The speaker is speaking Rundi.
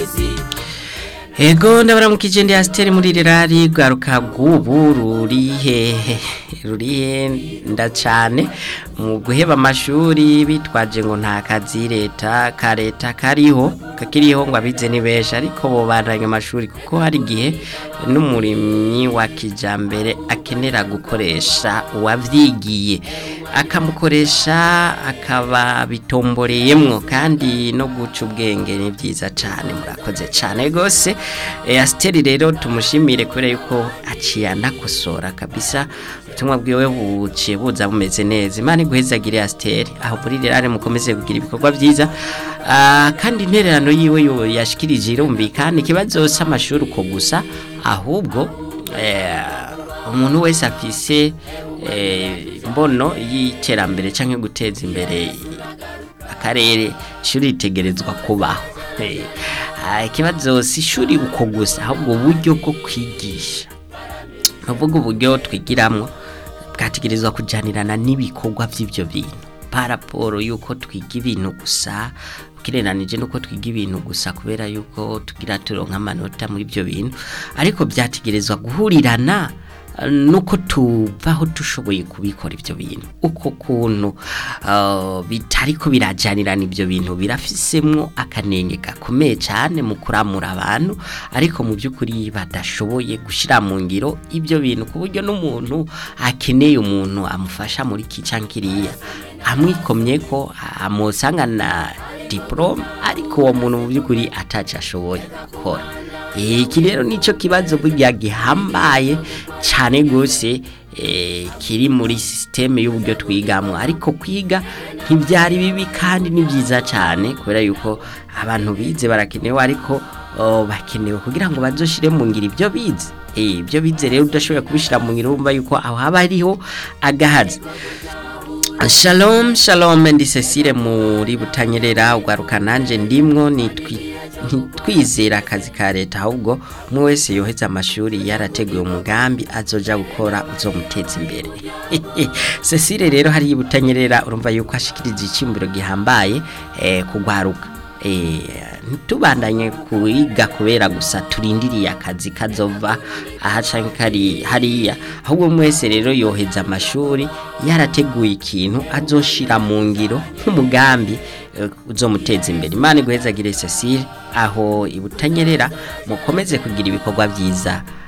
Ego ndabaramukije ndi Asteri muri rirari rwaruka bw'ubu ruri hehe ruri nda cyane mu guheba amashuri bitwaje ngo nta kazi leta ka leta kariho kakiriho ngo abize ni benshi ariko bo bandanye amashuri kuko hari igihe n'umurimyi wa kijambere akenera gukoresha uwavyigiye akamukoresha akaba bitomboreyemwo kandi no guca ubwenge ni byiza cyane murakoze cyane gose e, Asteri rero tumushimire kubera yuko aciye anakosora kabisa ubutumwa bwiwe buciye buza bumeze neza imana iguhezagire Asteri aho muri rirare mukomeze kugira ibikorwa byiza uh, kandi intererano yiwe yo yashikirije irumvikana ikibazo c'amashuri uko gusa ahubwo eh, umuntu wese afise mbono y'iterambere cyangwa guteza imbere akarere ishuri ritegerezwa kubaho ikibazo si ishuri uko gusa ahubwo uburyo bwo kwigisha nuvuga uburyo twigiramo bwategerezwa kujyanirana n'ibikorwa by'ibyo bintu paraporo y'uko twiga ibintu gusa ukirenanije nuko twiga ibintu gusa kubera yuko tugira turonka amanota muri ibyo bintu ariko byategerezwa guhurirana nuko tuvaho dushoboye kubikora ibyo bintu uko kuntu bitari ko birajyanirana ibyo bintu birafisemwo akanenge gakomeye cyane mu kuramura abantu ariko mu by'ukuri badashoboye gushyira mu ngiro ibyo bintu ku buryo n'umuntu akeneye umuntu amufasha muri iki cyangwa kiriya amwikomye ko amusanga na diporome ariko uwo muntu mu by'ukuri atacu ashoboye gukora iki rero nicyo kibazo burya gihambaye cyane rwose kiri muri sisiteme y'uburyo twigamo ariko kwiga ntibyari bibi kandi ni byiza cyane kubera yuko abantu bize barakenewe ariko bakenewe kugira ngo bazoshire mu ngiro ibyo bize ibyo bize rero udashoboye kubishyira mu ngiro wumva yuko aho haba hariho agahazi shalom shalom ndi cecile muri butanyerera ugaruka nanjye ndimwo ntitwizera akazi ka leta ahubwo umwe wese yoheze amashuri yarateguye umugambi azoja gukora uzomuteza imbere cecile rero hariya butanyerera urumva yuko ashikirije icyumviro gihambaye kugwaruka ntitubandanye kuyiga kubera gusa turindiriye akazi kazova ahaca kari hariya ahubwo umwe wese rero yoheza amashuri yarateguye ikintu azoshira mu ngiro nk'umugambi uzomuteza imbere imana iguhezagire Cecile aho ibutanyerera mukomeze kugira ibikorwa byiza